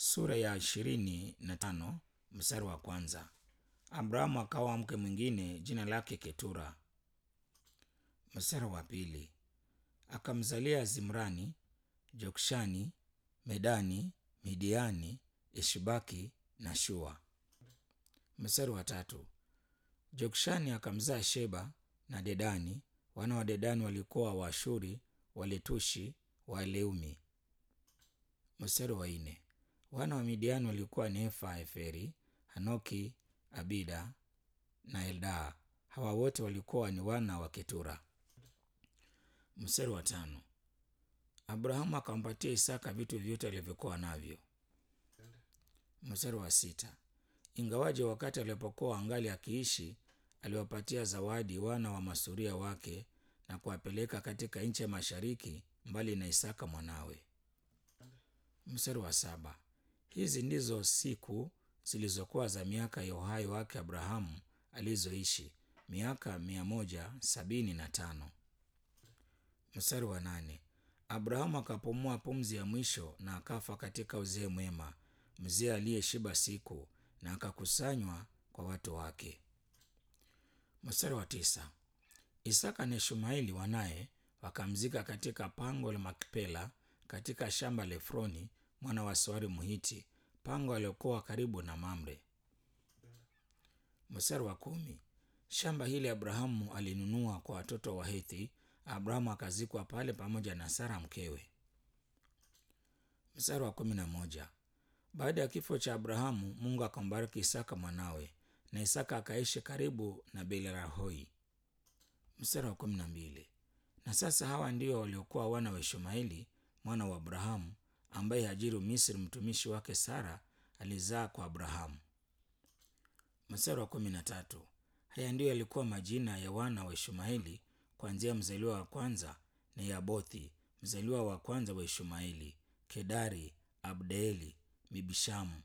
sura ya ishirini na tano mstari wa kwanza. Abrahamu akaoa mke mwingine jina lake Ketura. Mstari wa pili, akamzalia Zimrani, Jokshani, Medani, Midiani, Ishbaki na Shua. Mstari wa tatu, Jokshani akamzaa Sheba na Dedani. Wana wa Dedani walikuwa Waashuri, Waletushi, Waleumi. Mstari wa nne, wana wa Midiani walikuwa ni Efa, Eferi, Hanoki, Abida na Eldaa. Hawa wote walikuwa ni wana wa Ketura. Mstari wa tano, Abrahamu akampatia Isaka vitu vyote alivyokuwa navyo. Mstari wa sita, ingawaje wakati alipokuwa angali akiishi aliwapatia zawadi wana wa masuria wake na kuwapeleka katika nchi ya mashariki mbali na Isaka mwanawe. Mstari wa saba, hizi ndizo siku zilizokuwa za miaka ya uhai wake Abrahamu alizoishi miaka mia moja sabini na tano. Mstari wa nane, Abrahamu akapumua pumzi ya mwisho na akafa katika uzee mwema, mzee aliyeshiba siku, na akakusanywa kwa watu wake. Mstari wa tisa, Isaka na Ishmaeli wanaye wakamzika katika pango la Makpela katika shamba la Efroni mwana wa Soari Mhiti, pango aliokuwa karibu na Mamre. Mstari wa kumi, shamba hili Abrahamu alinunua kwa watoto wa Hethi. Abrahamu akazikwa pale pamoja na Sara mkewe. Mstari wa kumi na moja, baada ya kifo cha Abrahamu Mungu akambariki Isaka mwanawe, na Isaka akaishi karibu na Beerlahoi. Mstari wa kumi na mbili, na sasa hawa ndio waliokuwa wana wa Ishmaeli mwana wa Abrahamu ambaye Hajiri Misri mtumishi wake Sara alizaa kwa Abrahamu. Mstari wa kumi na tatu, haya ndiyo yalikuwa majina ya wana wa Ishmaeli kuanzia mzaliwa wa kwanza ni Yabothi mzaliwa wa kwanza wa Ishmaeli, Kedari, Abdeeli, Mibishamu.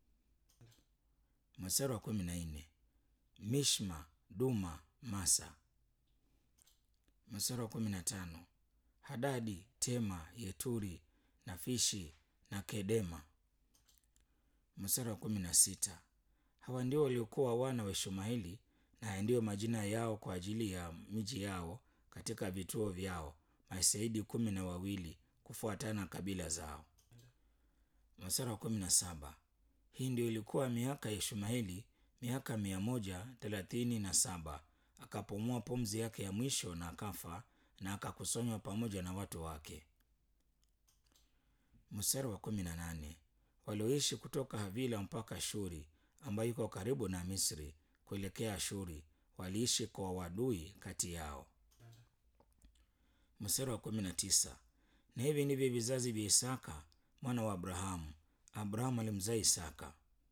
Mstari wa kumi na nne, Mishma, Duma, Masa. Mstari wa kumi na tano, Hadadi, Tema, Yeturi, Nafishi na Kedema. Mstari wa kumi na sita, hawa ndio waliokuwa wana wa Ishmaeli na haya ndiyo majina yao kwa ajili ya miji yao katika vituo vyao, maseidi kumi na wawili kufuatana na kabila zao. Mstari wa kumi na saba, hii ndio ilikuwa miaka ya Ishmaeli, miaka mia moja thelathini na saba. Akapumua pumzi yake ya mwisho na akafa, na akakusanywa pamoja na watu wake. Mstari wa kumi na nane, walioishi kutoka Havila mpaka Shuri ambayo iko karibu na Misri kuelekea Ashuri waliishi kwa wadui kati yao. Mstari wa kumi na tisa, na hivi ndivyo vizazi vya Isaka mwana wa Abrahamu. Abrahamu alimzaa Isaka.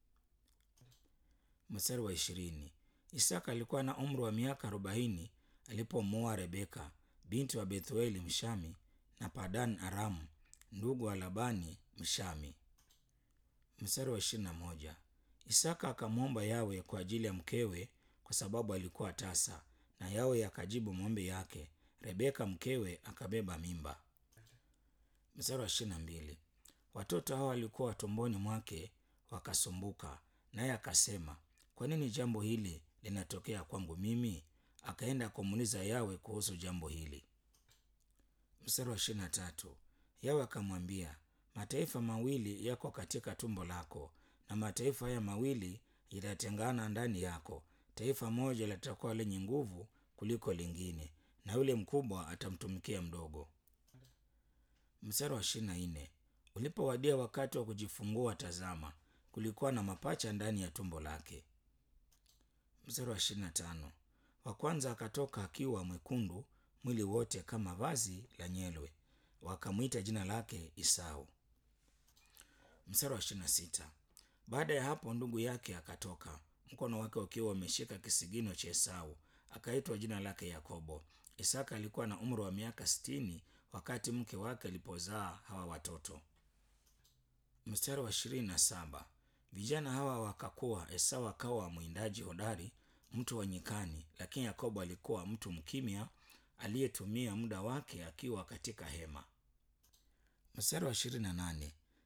Mstari wa ishirini, Isaka alikuwa na umri wa miaka arobaini alipomwoa Rebeka binti wa Bethueli Mshami na Padan Aramu ndugu wa Labani Mshami. Mstari wa ishirini na moja, Isaka akamwomba Yawe kwa ajili ya mkewe kwa sababu alikuwa tasa, na Yawe akajibu maombi yake. Rebeka mkewe akabeba mimba. Mstari wa ishirini na mbili, watoto hao walikuwa tumboni mwake wakasumbuka, naye akasema, kwa nini jambo hili linatokea kwangu mimi? Akaenda kumuuliza Yawe kuhusu jambo hili. Mstari wa ishirini na tatu, Yawe akamwambia, mataifa mawili yako katika tumbo lako na mataifa haya mawili yatatengana ndani yako. Taifa moja litakuwa lenye nguvu kuliko lingine, na yule mkubwa atamtumikia mdogo. Mstari wa ishirini na nne ulipowadia wakati wa kujifungua, tazama, kulikuwa na mapacha ndani ya tumbo lake. Mstari wa ishirini na tano wa kwanza akatoka akiwa mwekundu mwili wote kama vazi la nyelwe, wakamwita jina lake Isau. Mstari wa ishirini na sita baada ya hapo ndugu yake akatoka, mkono wake ukiwa umeshika kisigino cha Esau, akaitwa jina lake Yakobo. Isaka alikuwa na umri wa miaka sitini wakati mke wake alipozaa hawa watoto. Mstari wa ishirini na saba vijana hawa wakakuwa. Esau akawa mwindaji hodari, mtu wa nyikani, lakini Yakobo alikuwa mtu mkimya aliyetumia muda wake akiwa katika hema. Mstari wa ishirini na nane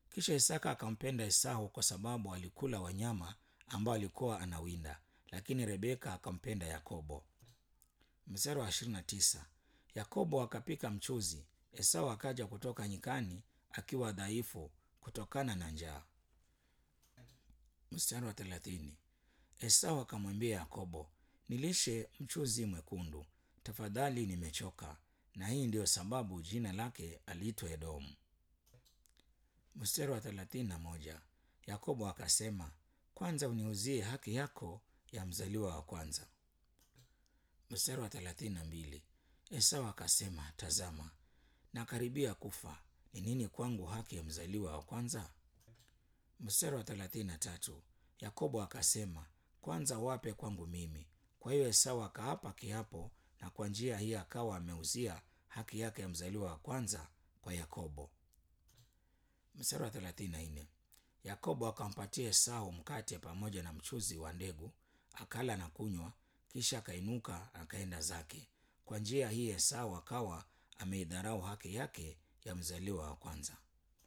kisha isaka akampenda esau kwa sababu alikula wanyama ambao alikuwa anawinda lakini rebeka akampenda yakobo mstari wa 29 yakobo akapika mchuzi esau akaja kutoka nyikani akiwa dhaifu kutokana na njaa mstari wa 30 esau akamwambia yakobo nilishe mchuzi mwekundu tafadhali nimechoka na hii ndiyo sababu jina lake aliitwa edomu mstari wa 31 yakobo akasema kwanza uniuzie haki yako ya mzaliwa wa kwanza mstari wa 32 esau akasema tazama nakaribia kufa ni nini kwangu haki ya mzaliwa wa kwanza mstari wa 33 yakobo akasema kwanza wape kwangu mimi kwa hiyo esau akaapa kiapo na kwa njia hii akawa ameuzia haki yake ya mzaliwa wa kwanza kwa yakobo mstari wa 34 yakobo akampatia esau mkate pamoja na mchuzi wa ndegu akala na kunywa kisha akainuka akaenda zake kwa njia hii esau akawa ameidharau haki yake ya mzaliwa wa kwanza